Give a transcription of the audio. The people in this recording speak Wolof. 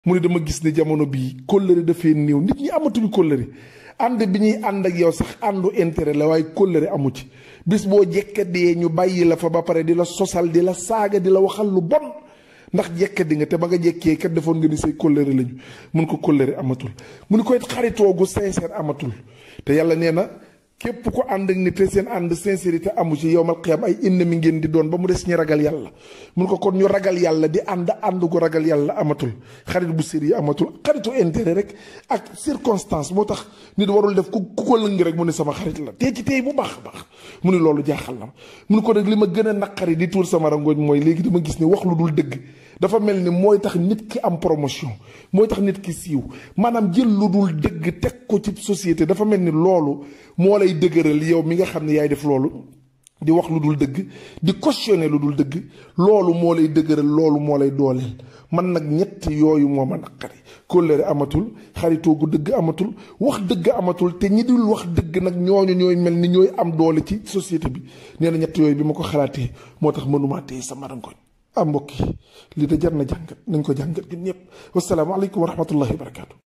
mu ne dama gis ne jamono bii kóllëre dafee néew nit ñi amatuñu kóllëre ànd bi ñuy ànd ak yow sax àndu intérêt la waaye kóllëre amu ci bis boo jekkadee ñu bàyyi la fa ba pare di la sosal di la saaga di la waxal lu bon ndax jekkadi nga te ba nga jekkee kat defoon nga ni say kóllëre lañu mun ko kóllëre amatul mu ni koy xaritoo gu sincère amatul te yàlla nee na képp ko ànd ak nit te seen ànd sincérité amu ci yow mal xiyam ay ennemi ngeen di doon ba mu des ñi ragal yàlla mun ko kon ñu ragal yàlla di ànd ànd gu ragal yàlla amatul xarit bu sérieux amatul xaritu intérêt rek ak circonstance moo tax nit warul def ku ku ko lëng rek mu ne sama xarit la tey ci tey bu baax a baax mu ne loolu jaaxal na mu ne ko nag li ma gën a naqari di tuur sama rangooñ mooy léegi dama gis ne wax lu dul dëgg dafa mel ni mooy tax nit ki am promotion mooy tax nit ki siiw maanaam jël lu dul dëgg teg ko ci société dafa mel ni loolu moo lay dëgëral yow mi nga xam ne yaay def loolu di wax lu dul dëgg di cautionner lu dul dëgg loolu moo lay dëgëral loolu moo lay dooleel man nag ñett yooyu moo ma naqari kóllëre amatul xaritoo gu dëgg amatul wax dëgg amatul te ñi dul wax dëgg nag ñooñu ñooy mel ni ñooy am doole ci société bi nee na ñett yooyu bi ma ko xalaatee moo tax mënumaa téye sama rangoñ ah mbokk yi lii da jar na jàngat nañ ko jàngat gi ñëpp wasalaamaaleykum wa rahmatullahi wa barakaatu.